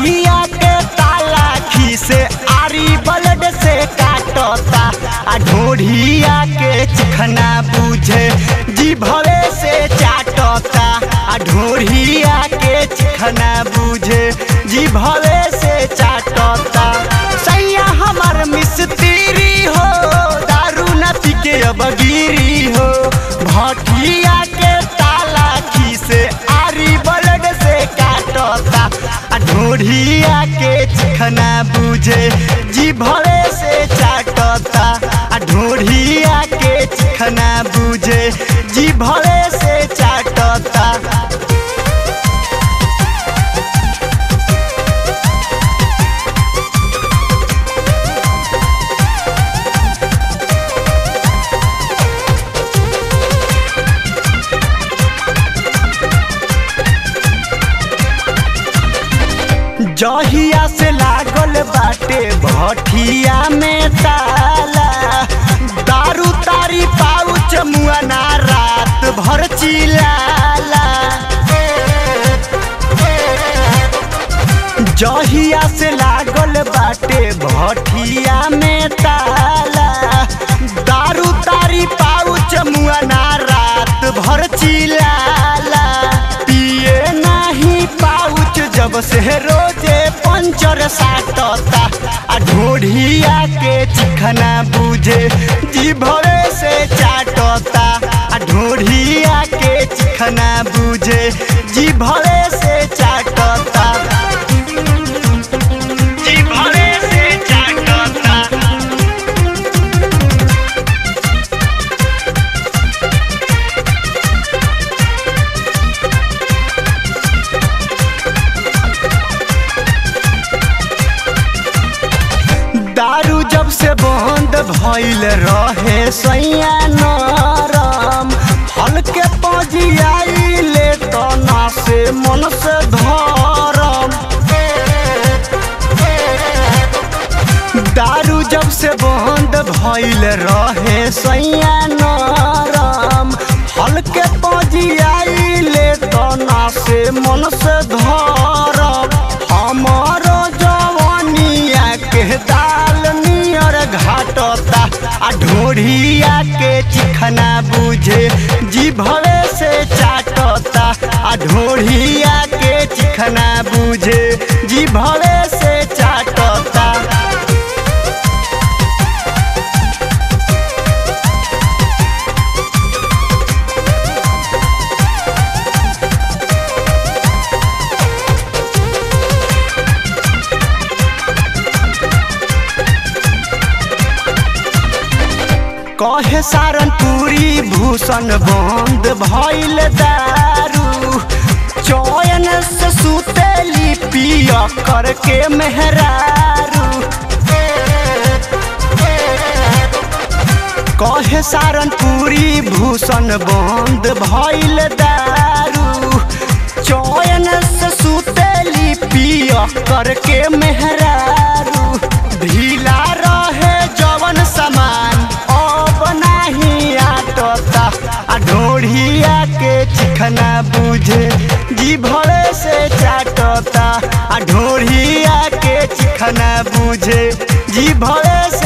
ढोढ़िया के ताला खीसे आरी बलड से काटता आ ढोढ़िया के चिखना बुझे जी भवे से चाटता आ ढोढ़िया के चिखना बुझे जी भवे से चाटता सैया हमर मिस्त्री हो दारू न पी के अब गिरी हो भटिया के ताला खीसे आरी बलड से काटता आ ढोढ़िया के चिखना बुझे जी भवे से चाटता आ ढोढ़िया के चिखना बुझे जी भवे से चाटता जहिया से लागल बाटे भटिया में ताला दारू तारी पाउच मुआना रात भर चिलाला जहिया से लागल बाटे भटिया में ताला दारू तारी पाउच मुआना रात भर चिलाला पिए नाही पाउच जब से रोजे पंचर साटता आ ढोढ़िया के चिखना बुझे जी भवे से चाटता आ ढोढ़िया के चिखना बुझे जी भवे से चाटता जी भवे से चाटता दारू जब से बंद भइल रहे सैया नरम हल्के पजियाइले तना से मन से धरम दारू जब से बंद भइल रहे सैया नरम हल्के पजियाइले तना से मन से धरम हमारो जवानिया के दाल नियर घाटता आ ढोढ़िया के चिखना बुझे जी भवे से चाटता आ ढोढ़िया के चिखना बुझे जी भवे से चाटता कहे सारनपुरी भूषण बंद भइल दारू चयन से सुतेली पिया करके मेहरारू कहे सारनपुरी भूषण बंद भइल दारू चयन से सुतेली पिया करके मेहरारू ढीला रहे जवन समान अब नाही आटता आ ढोढ़िया के चिखना बुझे जी भरे से चाटता आ ढोढ़िया के चिखना बुझे जी भरे